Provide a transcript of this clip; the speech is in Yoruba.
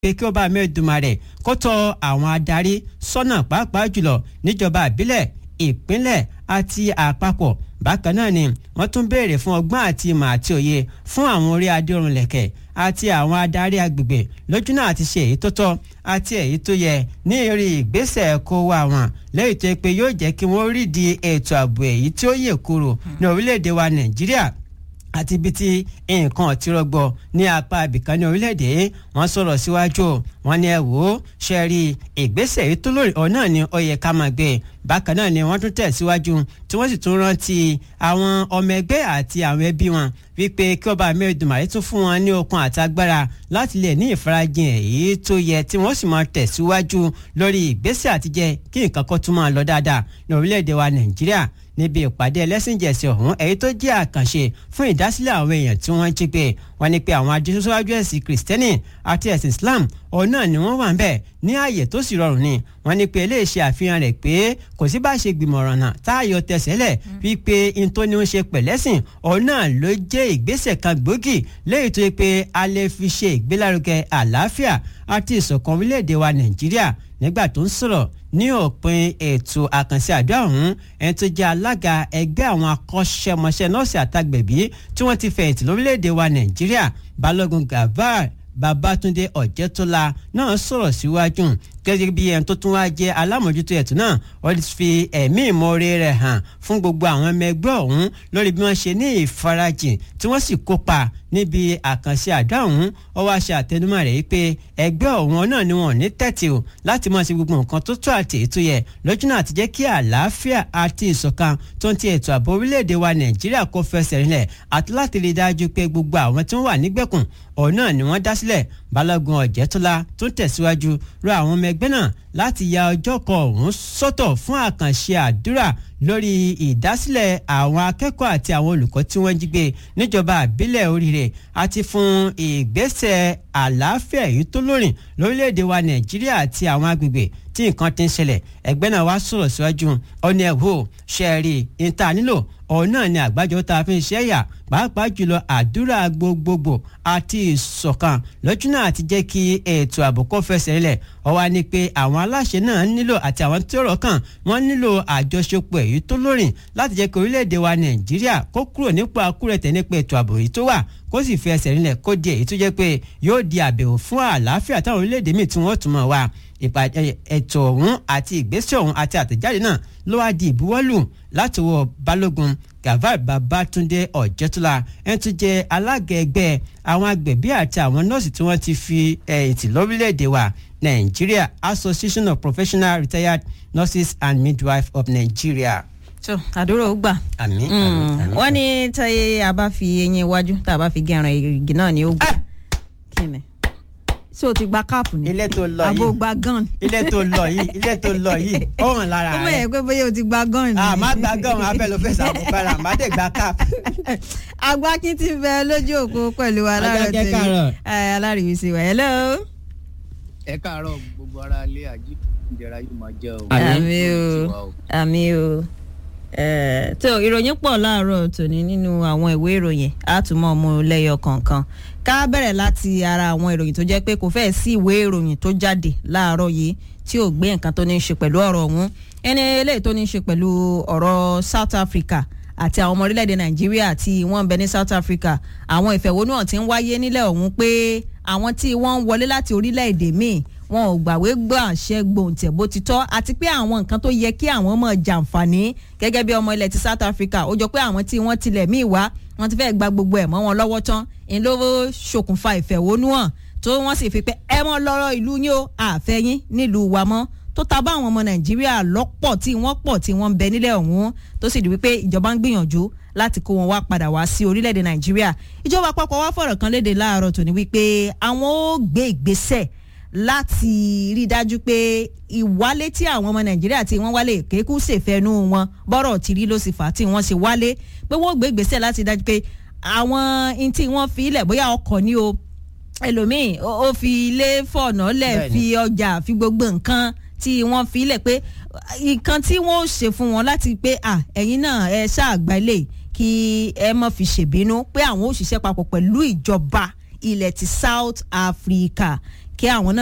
pé kí ọba mẹ́ẹ̀dùmarè kó tọ́ àwọn adarí sọ́nà pàápàá jùlọ níjọba ìbílẹ̀ ìpínlẹ̀ àti àpapọ̀ bákan náà ni wọ́n tún béèrè fún ọgbọ́n àti ìmọ̀ àti òye fún àwọn orí adérunlẹ̀kẹ̀ àti àwọn adarí agbègbè lójú náà ti ṣe èyí tó tọ́ àti èyí tó yẹ ní eré ìgbésẹ̀ kó wá wọn lẹ́yìn tó yẹ pé yóò jẹ́ kí wọ́n rí di ètò ààbò èyí tí ó yè kúrò ní orílẹ̀-èdè wa nàìjíríà àti ibi tí nǹkan ti rọgbọ ní apá ibìkan ní orílẹ̀-èdè wọ́n sọ̀rọ̀ síwájú wọ́n ní ẹ wò ó ṣe rí ìgbésẹ̀ yìí tó lórí ọ̀ náà ni ó yẹ ká máa gbé bákan náà ni wọ́n tún tẹ̀síwájú tí wọ́n sì tún rántí àwọn ọmọ ẹgbẹ́ àti àwọn ẹbí wọn wípé kí ọba mẹ́rìndínláì tún fún wọn ní okun àti agbára láti lè ní ìfarajìn èyí tó yẹ tí wọ́n sì máa tẹ̀síwájú lórí ìgbésẹ̀ àtijẹ́ kí nǹkan kan tún máa lọ dáadáa ní orílẹ̀-èdè wa nàìjíríà níbi ìpàdé ẹlẹ́sìnjẹsìn ọ̀hún èyí tó jẹ́ àkànṣe fún ìdásílẹ̀ àwọn èèyàn tí wọ́n jí gbé wọ́n ní pé àwọn adéṣọ́wájú ẹ̀sìn kìrìsìtẹ́nì àti ẹ̀sìn islam òun náà ni wọ́n wà ń bẹ̀ ní ààyè tó sì rọrùn ni wọ́n ní pé eléyìí ṣe àfihàn rẹ̀ pé kò sí bá ṣe gbìmọ̀ ọ̀ràn náà táàyò tẹ̀sẹ̀lẹ̀ wípé n tó ní ń ṣe pẹ̀lẹ́sìn òun náà ló jẹ́ ìgbésẹ̀ kan gbòógì lẹ́yìn tó yẹ pé a lè fi ṣe ìgbélárugẹ àlàáfíà àti ìṣọ̀kan orílẹ̀-èdè wa nàìjíríà nígbà tó ń sọ̀rọ̀ ní òpin ètò àkànṣe àdó ọ̀hún ẹni tó jẹ́ alága ẹgbẹ́ àwọn akọ́ṣẹ́mọṣẹ́ nọ́ọ̀sì àtàgbẹ̀bí tí wọ́n ti fẹ̀yìntì lórílẹ̀‐èdè wa nàìjíríà balógun gavar babatunde ọ̀jẹ̀tọ́lá náà sọ̀rọ̀ síwájú gẹ́gẹ́ bí ẹni tó tún wá jẹ́ alámòjútó ẹ̀tún náà wọ́n ti fi ẹ̀mí ìmoore rẹ̀ hàn fún gbogbo àwọn ọmọ ẹgbẹ́ ọ̀hún lórí bí wọ́n ṣe ní ìfarajìn tí wọ́n sì kópa níbi àkànṣe àdó ọ̀hún ó wá ṣe àtẹnumọ́ rẹ̀ yìí pé ẹgbẹ́ ọ̀hún náà ni wọ́n ní tẹ́tì o láti máa ṣe gbogbo nǹkan tó tó àti ètò yẹ lójú náà ti jẹ́ kí àlàáfíà àti ìṣọ̀kan tó ń ti ètò ààbò orílẹ̀-èdè wa nàìjíríà kó fẹsẹ̀ rinlẹ̀ àti láti rí dájú pé gbogbo àwọn tí wọ́n wà nígbèkùn ọ̀hún náà ni wọ́n dá sílẹ̀ balógun ọ̀jẹ̀tọ́lá tó ń tẹ̀síwájú rọ àwọn ọmọ ẹgbẹ́ náà láti ya ọjọ́ kan ọ̀hún sọ́tọ̀ fún àkànṣe àdúrà lórí ìdásílẹ̀ àwọn akẹ́kọ̀ọ́ àti àwọn olùkọ́ tí wọ́n jí gbé níjọba àbílẹ̀ oríire àti fún ìgbésẹ̀ àlàáfíà èyí tó lórin lórílẹ̀‐èdè wa nàìjíríà àti àwọn agbègbè tí nǹkan ti ń ṣẹlẹ̀ ẹgbẹ́ náà wá sọ̀rọ̀ síwájú ọ̀nà ẹ̀hó ṣẹ́ẹ̀rì ìta nílò ọ̀hún náà ni àgbájọ tá a fi ń ṣe ẹ̀yà pàápàá jùlọ àdúrà gbogbogbò àti ìṣọ̀kan lójú náà ti jẹ́ kí ètò ààbò kó fẹsẹ̀ rinlẹ̀ ọwọ́ ni pé àwọn aláṣẹ náà nílò àti àwọn tí ọ̀rọ̀ kàn wọ́n nílò àjọṣepọ̀ èyí tó lórin láti jẹ́ kí orílẹ̀-èdè wa nàìjíríà kó kúrò nípò akúrẹ̀tẹ̀ nípa ètò ààbò èyí tó wà kó sì fi ẹsẹ̀ rinlẹ̀ kó di èyí tó jẹ́ pé yóò di àbẹ̀wò fún àlàáfíà táwọn orílẹ̀-èdè míì tí wọ́n tún mọ̀ wá ìpàdé ètò ọ̀hún àti ìgbésẹ̀ ọ̀hún àti àtẹ̀jáde náà ló wá di ìbuwọ́lù láti wọ balógun gavar babatunde ọ̀jẹ̀tọ́lá ẹni tó jẹ́ alága ẹgbẹ́ àwọn agbẹ̀bí àti àwọn nọ́ọ̀sì tí wọ́n ti fi ẹ̀yìntì lórílẹ̀‐èdè wa nigeria association of professional retired nurses and midwives of nigeria. so àdúrà ó gbà. àmín àmín àmín. wọ́n ní táyé a bá fi eyín iwájú tá a bá fi gẹ̀ràn igi náà ni ó gbà. kí ni ṣé o ti gba káàpù ni. ilé tó lọ àbò yìí gba gan. ilé tó lọ yìí ilé tó lọ yìí ó hàn lára ó mọ̀ rẹ. yẹ pé bóyá o ti gba gan ni. a má gba gọ́ọ̀mù abẹ́ ló fẹ́ sàkóbára má dé gba cap. agbákin ti bẹ lójú òpó pẹ̀lú wa láàárọ̀ Adákẹ́ tèmi káàárọ̀. ẹ alárìíwísí wa hello. ẹ káàárọ̀ gbogbo ara ilé àjí ìjẹra yóò máa jẹ o. àmì o Tiwa o. àmì o Eh, tó ìròyìn pọ̀ láàárọ̀ tòní nínú àwọn ìwé ìròyìn àtúmọ̀ ọmọ lẹ́yọ kọ̀ọ̀kan ká bẹ̀rẹ̀ láti ara àwọn ìròyìn tó jẹ́ pé kò fẹ́ẹ̀ sí ìwé ìròyìn tó jáde láàárọ̀ yìí tí ò gbé nǹkan tó ní í ṣe pẹ̀lú ọ̀rọ̀ ọ̀hún ẹni eléyìí tó ní í ṣe pẹ̀lú ọ̀rọ̀ South Africa àti àwọn ọmọ orílẹ̀-èdè Nàìjíríà tí wọ́n ń bẹ ní South Africa àwọn ìfẹ̀hónúhàn tí ń wáyé nílẹ̀ ọ̀hún pé àwọn tí wọ́n ń wọlé láti orílẹ̀-èdè míì wọn ò gbàwé gbọ́ àṣẹ gbòǹtẹ̀ bó ti tọ́ àti pé àwọn nǹkan tó yẹ kí àwọn mọ̀ jàǹfààní gẹ́gẹ́ bí ọmọ ilẹ̀ ti South Africa ó jọ pé àwọn tí wọ́n tilẹ̀ míì wá wọ́n ti fẹ́ẹ́ gba gbogbo ẹ̀ mọ́ wọn lọ́wọ́ tán ń ló ṣokùnfà ìfẹ̀hónúhàn tó wọ́n sì fi pé ẹ mọ́ lọ́rọ̀ ìlú yín o àfẹ́yín nílùú wa mọ́ tó ta bá àwọn ọmọ Nàìjíríà lọ́pọ̀ tí wọ́n pọ̀ tí wọ́n ń bẹ nílẹ̀ ọ̀hún tó sì di wípé ìjọba ń gbìyànjú láti kó wọn wá padà wá sí orílẹ̀-èdè Nàìjíríà ìjọba àpapọ̀ wá fọ̀rọ̀ kan léde láàárọ̀ tòní wípé àwọn ó gbé ìgbésẹ̀ láti rí i dájú pé ìwálé tí àwọn ọmọ nàìjíríà tí wọ́n wálé kéékù ṣèfẹ́nu wọn bọ́rọ̀ tí rí ló sì fà á tí wọ́n ṣe wálé pé wọ́n gbé ìgbésẹ̀ láti dájú pé àwọn in tí wọ́n fi ilẹ̀ bóyá ọkọ̀ ni o ẹlòmíì ó ó fi ilé fọ̀nà lẹ̀ Bẹ́ẹ̀ni. fi ọjà fi gbogbo nǹkan tí wọ́n fi ilẹ̀ pé nǹkan tí wọ́n ó ṣe fún wọn láti pé à ẹ̀yin náà ẹ ṣáàgbá ilé kí ẹ má fi ṣèbínú pé àwọn ó ṣiṣẹ́ papọ̀ pẹ̀lú ìjọba ilẹ̀ ti South Africa kí àwọn náà